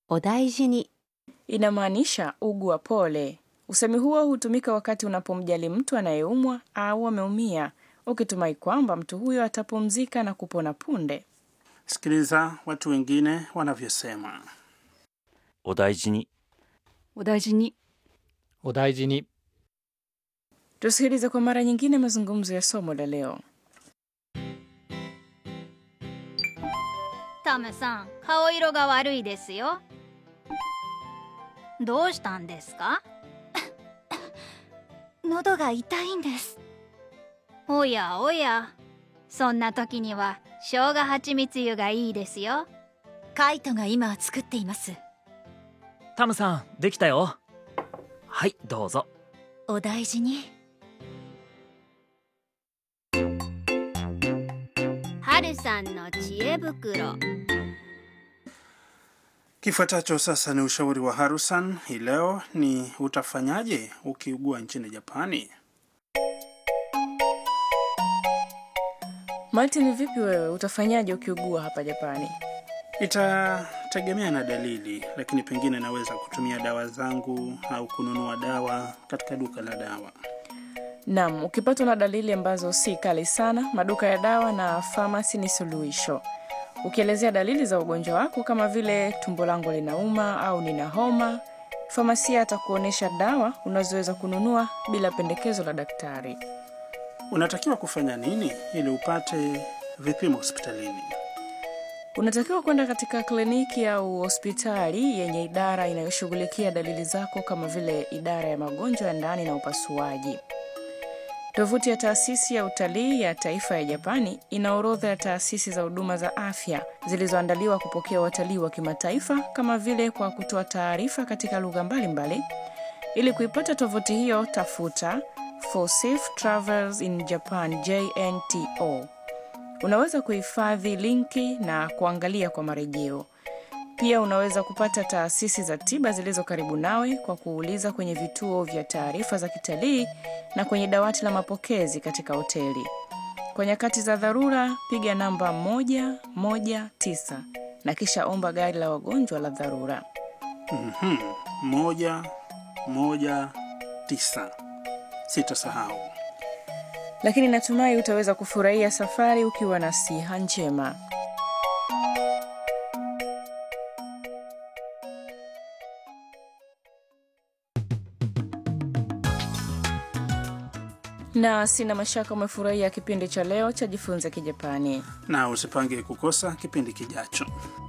お大事に inamaanisha ugua pole. Usemi huo hutumika wakati unapomjali mtu anayeumwa au ameumia, ukitumai kwamba mtu huyo atapumzika na kupona punde. Sikiliza watu wengine wanavyosema. お大事にお大事にお大事に Tusikilize kwa mara nyingine mazungumzo ya somo la leo. タムさん顔色が悪いですよどうしたんですか喉が痛いんですおやおやそんな時には生姜蜂蜜湯がいいですよカイトが今作っていますタムさんできたよはいどうぞお大事にはるさんの知恵袋 Kifuatacho sasa ni ushauri wa Harusan. Hii leo ni utafanyaje ukiugua nchini Japani? Martin, vipi wewe, utafanyaje ukiugua hapa Japani? Itategemea na dalili, lakini pengine naweza kutumia dawa zangu au kununua dawa katika duka la dawa. Naam, ukipatwa na dalili ambazo si kali sana, maduka ya dawa na famasi ni suluhisho. Ukielezea dalili za ugonjwa wako kama vile tumbo langu linauma au nina homa, famasia atakuonyesha dawa unazoweza kununua bila pendekezo la daktari. Unatakiwa kufanya nini ili upate vipimo hospitalini? Unatakiwa kwenda katika kliniki au hospitali yenye idara inayoshughulikia dalili zako kama vile idara ya magonjwa ya ndani na upasuaji. Tovuti ya taasisi ya utalii ya taifa ya Japani ina orodha ya taasisi za huduma za afya zilizoandaliwa kupokea watalii wa kimataifa kama vile kwa kutoa taarifa katika lugha mbalimbali. Ili kuipata tovuti hiyo, tafuta For Safe Travels in Japan JNTO. Unaweza kuhifadhi linki na kuangalia kwa marejeo. Pia unaweza kupata taasisi za tiba zilizo karibu nawe kwa kuuliza kwenye vituo vya taarifa za kitalii na kwenye dawati la mapokezi katika hoteli. Kwa nyakati za dharura, piga namba 119 na kisha omba gari la wagonjwa la dharura. Mhm, moja moja tisa. Sitasahau. Lakini natumai utaweza kufurahia safari ukiwa na siha njema. Na sina mashaka umefurahia kipindi cha leo cha Jifunze Kijapani. Na usipange kukosa kipindi kijacho.